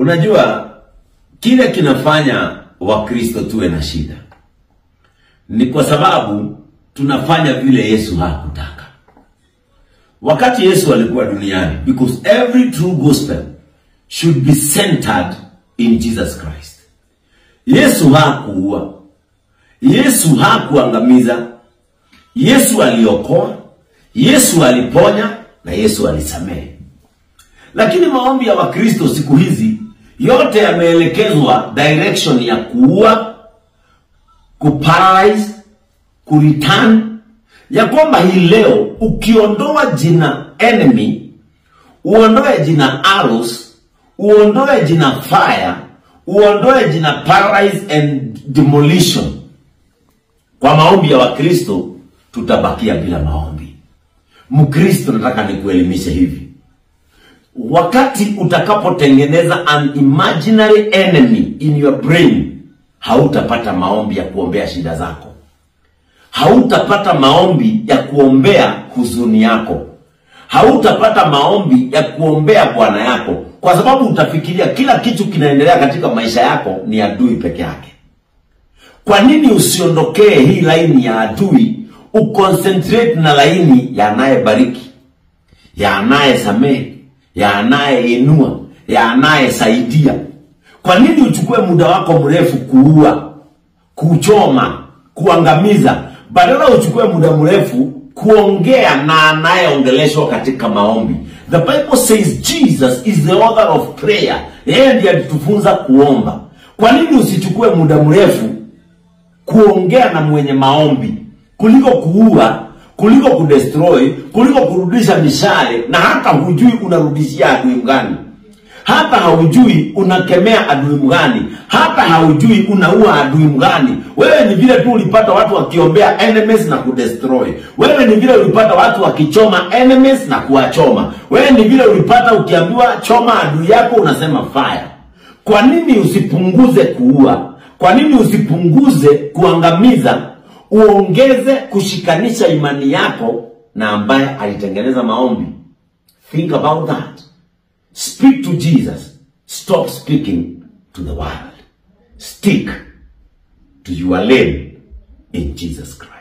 Unajua kile kinafanya Wakristo tuwe na shida ni kwa sababu tunafanya vile Yesu hakutaka. Wakati Yesu alikuwa duniani, because every true gospel should be centered in Jesus Christ. Yesu hakuua, Yesu hakuangamiza, Yesu aliokoa, Yesu aliponya na Yesu alisamehe. Lakini maombi ya Wakristo siku hizi yote yameelekezwa direction ya kuua, kuparalyze, kureturn, ya kwamba hii leo ukiondoa jina enemy, uondoe jina arrows, uondoe jina fire, uondoe jina paralyze and demolition, kwa maombi ya Wakristo tutabakia bila maombi. Mkristo, nataka nikuelimishe hivi wakati utakapotengeneza an imaginary enemy in your brain, hautapata maombi ya kuombea shida zako, hautapata maombi ya kuombea huzuni yako, hautapata maombi ya kuombea bwana yako, kwa sababu utafikiria kila kitu kinaendelea katika maisha yako ni adui peke yake. Kwa nini usiondokee hii laini ya adui, uconcentrate na laini ya anayebariki, ya anayesamehe ya anayeinua ya anayesaidia. Kwa nini uchukue muda wako mrefu kuua, kuchoma, kuangamiza, badala uchukue muda mrefu kuongea na anayeongeleshwa katika maombi? The Bible says Jesus is the author of prayer. Yeye ndiye alitufunza kuomba. Kwa nini usichukue muda mrefu kuongea na mwenye maombi kuliko kuua kuliko kudestroy, kuliko kurudisha mishale, na hata hujui unarudishia adui mgani, hata haujui unakemea adui mgani, hata haujui unaua adui mgani. Wewe ni vile tu ulipata watu wakiombea enemies na kudestroy. Wewe ni vile ulipata watu wakichoma enemies na kuwachoma. Wewe ni vile ulipata ukiambiwa choma adui yako unasema fire. Kwa nini usipunguze kuua? Kwa nini usipunguze kuangamiza uongeze kushikanisha imani yako na ambaye alitengeneza maombi. Think about that. Speak to Jesus. Stop speaking to the world. Stick to your lane in Jesus Christ.